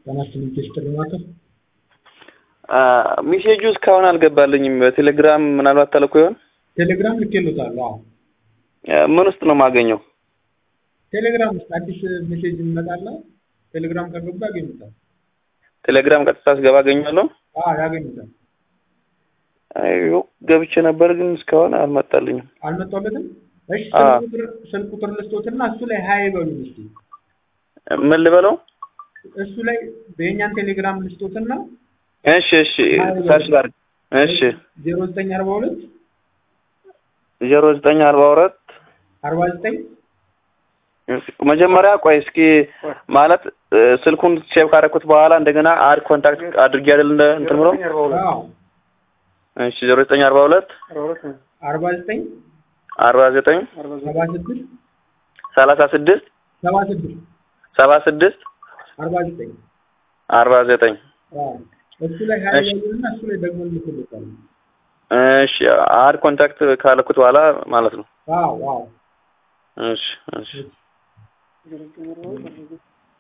ጤናስጥልኝ ጥሪ ማዕከል ሚሴጁ እስካሁን አልገባልኝም። በቴሌግራም ምናልባት ተልኮ ይሆን? ቴሌግራም ልኬሎታል። አዎ ምን ውስጥ ነው የማገኘው? ቴሌግራም ውስጥ አዲስ ሜሴጅ ይመጣና ቴሌግራም ከገባ ያገኙታል። ቴሌግራም ቀጥታ ስገባ አገኛለሁ? አዎ ያገኙታል። አይ ገብቼ ነበር ግን እስካሁን አልመጣልኝም። አልመጣለትም? እሺ አዎ። ስልክ ቁጥር ስልክ ቁጥር ልስጦትና እሱ ላይ ሀይ በሉኝ እስኪ። ምን ልበለው? እሱ ላይ በየኛን ቴሌግራም ልስጦትና እሺ እሺ ሰርች ላድርግ። እሺ ዜሮ ዘጠኝ አርባ ሁለት ዜሮ ዘጠኝ አርባ ሁለት አርባ ዘጠኝ መጀመሪያ ቆይ እስኪ ማለት እ፣ ስልኩን ሴቭ ካደረኩት በኋላ እንደገና አድ ኮንታክት አድርጌ አይደል እንደ እንትን ብሎ አዎ እሺ ዜሮ ዘጠኝ አርባ ሁለት አርባ ዘጠኝ አርባ ዘጠኝ ሰባ ስድስት ሰላሳ ስድስት ሰባ ስድስት ሰባ ስድስት አርባ ዘጠኝ አርባ ዘጠኝ አዎ እሱ ላይ ሀይ እሺ። በሉንና እሱ ላይ ደግሞ ልክልታል። እሺ አድ ኮንታክት ካለኩት በኋላ ማለት ነው። አዎ አዎ እሺ እሺ